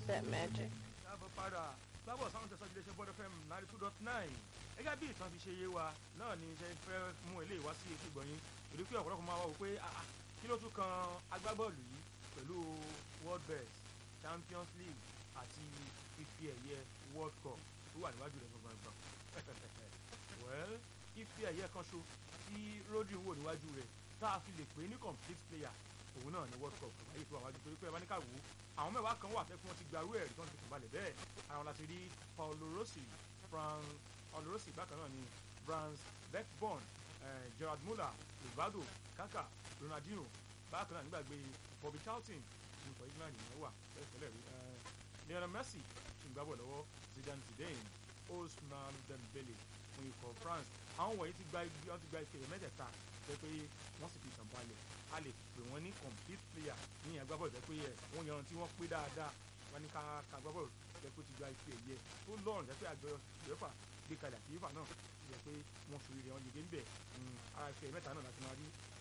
keep that magic. káàbọ̀ padà lábọ̀ sáwọn tẹ̀sán iléeṣẹ́ bọ́dọ̀ fm ninety two dot nine gẹ́gẹ́ bí ìtàn fi ṣe yé wa náà ni iṣẹ́ fẹ́ mú eléyìí wá sí etí ìgbọ̀nyín torí pé ọ̀pọ̀lọpọ̀ máa wá wò pé ah, ah, kí ló tún kan agbábọ́ọ̀lù yìí pẹ̀lú world best champions league àti ife ẹ̀yẹ world cup tó wà níwájú rẹ̀ gbọ̀ngbọ̀ngbọ̀n well ife ẹ̀yẹ kan ṣo tí rodri wò níwájú rẹ̀ tá a fi lè pè é ní complete player òun náà ni world cup àyè tó wà wájú torí pé ẹ bá ní ká wò ó àwọn mẹ́wàá kan wà fẹ́ kí wọ́n ti gbarú ẹ̀rí tó ń tètè balẹ̀ bẹ́ẹ̀ àwọn láti rí paulo rossi fran paulo rossi bákan náà ni franz beckborn eh, gerard muller rivaldo kaka ronaldinho bákan náà nígbàgbé bobby charlton nǹkan england yẹn wà bẹ́ẹ̀ tẹ́lẹ̀ rí eh, lionel messi ṣì ń gbábọ̀ lọ́wọ́ zidane zidane osman dembele fún ikọ̀ france àwọn wọ̀nyí ti gba ibi wọ́n ti gba ife mẹ́tẹ̀ẹ̀ta jẹ́ pé wọ́n sì fi ìtàn balẹ̀ a lè pè wọ́n ní complete player ní agbábọ́ọ̀lù jẹ́ pé ẹ̀ wọ́n yan tí wọ́n pé dáadáa wọ́n ní ká ká agbábọ́ọ̀lù jẹ́ pé ó ti gba ife ẹ̀yẹ tó lọ́rùn jẹ́ pé àjọ uefa gbé kalẹ̀ àti uefa náà jẹ́ pé wọ́n fi rẹ̀ wọ́n yege ń bẹ̀ ara ife mẹ́ta náà láti máa rí